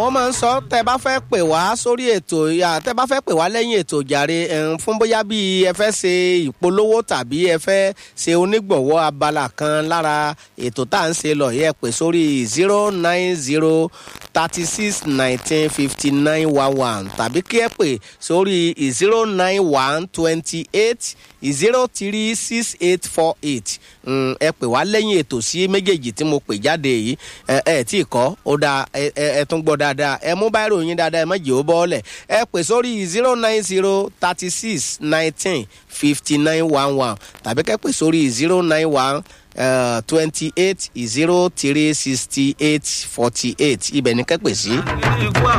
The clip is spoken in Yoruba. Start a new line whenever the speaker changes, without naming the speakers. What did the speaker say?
àwọn máa ń sọ tẹ bá fẹ́ pè wá sórí ètò ìyá tẹ bá fẹ́ pè wá lẹ́yìn ètò jàre ẹ̀hún, fún bóyá bí ẹ fẹ́ ṣe ìpolówó tàbí ẹ fẹ́ ṣe onígbọ̀wọ́ abala kan lára ètò tá à ń ṣe lọ yẹ pè sórí zero nine zero thirty six nineteen fifty nine one one tàbí kí ẹ pè sórí zero nine one twenty eight zero three six eight four eight ẹ pè wá lẹ́yìn ètò sí méjèèjì tí mo pè jáde yìí ẹ ẹ tí ì kọ́ ó dáa ẹ ẹ ẹ tún gbọ́ dáadáa ẹ mú báyìí ròyìn dáadáa ẹ má jẹ́ ó bọ́ọ̀lẹ̀ ẹ pè sórí zero nine zero thirty six nineteen fifty nine one one tàbí kẹ́ pè sórí zero nine one twenty eight zero three sixty eight forty eight ibẹ̀ ni kẹ́ pè sí.
ikú àwọn